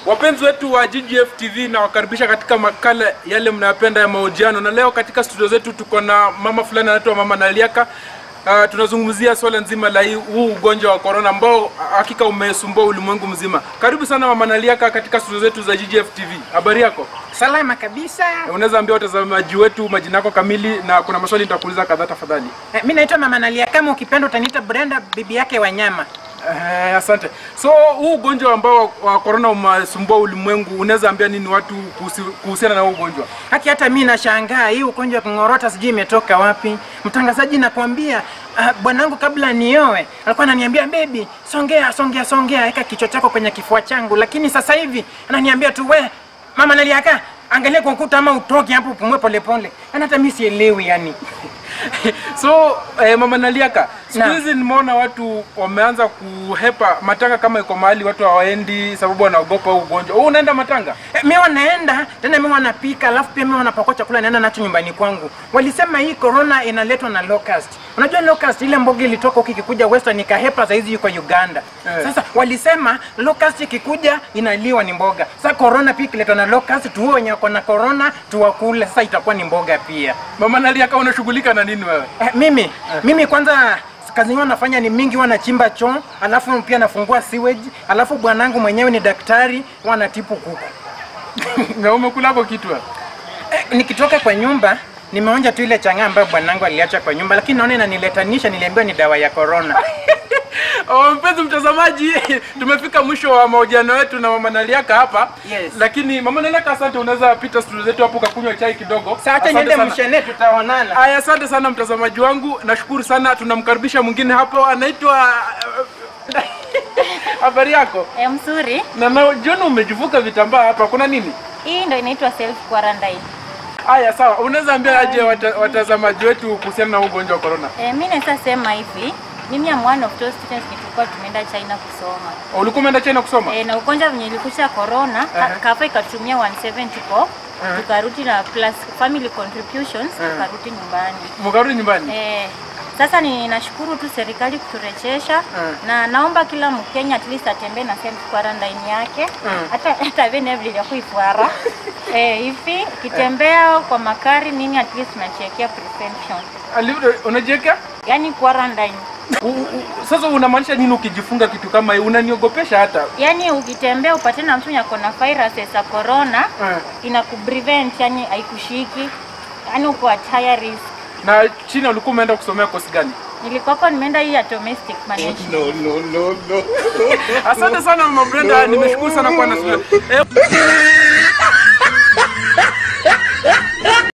Wapenzi wetu wa GGF TV na wakaribisha katika makala yale mnayopenda ya mahojiano, na leo katika studio zetu tuko na mama fulani anaitwa Mama Naliaka. Uh, tunazungumzia swala nzima la hii- huu ugonjwa wa corona ambao hakika umesumbua ulimwengu mzima. Karibu sana Mama Naliaka katika studio zetu za GGF TV. Habari yako? Salama kabisa. Unaweza ambia watazamaji wetu majina yako kamili, na kuna maswali nitakuuliza kadhaa tafadhali. Eh, Mi naitwa Mama Nalia, kama ukipenda utaniita Brenda, bibi yake Wanyama. Eh, asante. So huu ugonjwa ambao wa corona umesumbua ulimwengu, unaweza ambia nini watu kuhusi- kuhusiana na huu ugonjwa? Haki hata mi nashangaa hii ugonjwa wa kung'orota sijui imetoka wapi. Mtangazaji nakwambia, uh, bwanangu kabla nioe alikuwa ananiambia bebi, songea songea songea, weka kichwa chako kwenye kifua changu, lakini sasa hivi ananiambia tu we Mama Naliaka, angalia kwa ukuta ama utoke hapo upumue polepole. Yaani hata mi sielewi yani. So eh, mama Naliaka, siku Naam. hizi nimeona watu wameanza kuhepa matanga, kama iko mahali watu hawaendi sababu wanaogopa huu ugonjwa. Wewe unaenda matanga? Eh, mi wanaenda tena, mi wanapika, alafu pia mi wanapakua chakula naenda nacho nyumbani kwangu. Walisema hii corona inaletwa na locust. Unajua locust ile mboga ilitoka huku ikikuja western ikahepa, saizi yuko Uganda. Eh. Sasa walisema locust ikikuja inaliwa ni mboga. Sasa corona pia ikiletwa na locust, tuwe wenye wako na corona tuwakule, sasa itakuwa ni mboga pia. Mama Naliaka, unashughulika na nini wewe? Eh, mimi mimi kwanza kazi yangu nafanya ni mingi, huwa nachimba choo, alafu pia nafungua sewage, alafu bwanangu mwenyewe ni daktari, huwa anatibu kuku. na umekula hapo kitu wewe? Eh, nikitoka kwa nyumba nimeonja tu ile chang'aa ambayo bwanangu aliacha kwa nyumba, lakini naona inaniletanisha. Niliambiwa ni dawa ya corona. Oh, mpenzi mtazamaji, tumefika mwisho wa mahojiano yetu na mama Naliaka hapa. Yes. Lakini mama Naliaka, asante, unaweza pita studio zetu hapo ukakunywa chai kidogo. Sasa acha Asante niende sana. mshene, tutaonana. Aya, asante sana mtazamaji wangu, nashukuru sana. Tunamkaribisha mwingine hapo, anaitwa habari yako? E, mzuri. Na na John, umejivuka vitambaa hapa, kuna nini? Hii ndo inaitwa self quarantine. Aya, sawa. Unaweza ambia aje wata, watazamaji wetu kuhusiana na huu ugonjwa wa corona? E, mi naweza sema hivi, mimi am one of those students tulikuwa tumeenda China kusoma. Ulikuwa umeenda China kusoma? E, na ugonjwa venye ilikuja corona, ka- Aha. kafa ikatumia 170 pop tukarudi na plus family contributions Aha. tukarudi nyumbani. Mkarudi nyumbani? E, sasa ni nashukuru tu serikali kuturejesha na naomba kila Mkenya at least atembee na self quarantine yake hata hata vile vile ya kuifuara eh, hivi kitembea kwa makari nini at least unachekia prevention Ali- Unajiweka? yani quarantine U- u- Sasa unamaanisha nini ukijifunga kitu kama hii? Unaniogopesha hata. yani ukitembea upate na mtu yako na viruses za corona Eh. inakuprevent yani haikushiki yani uko at higher risk Na China ulikuwa umeenda kusomea kosi gani? nilikuwako nimeenda hii ya domestic management Asante sana Mama Brenda, nimeshukuru sana kwa nasi. Eh,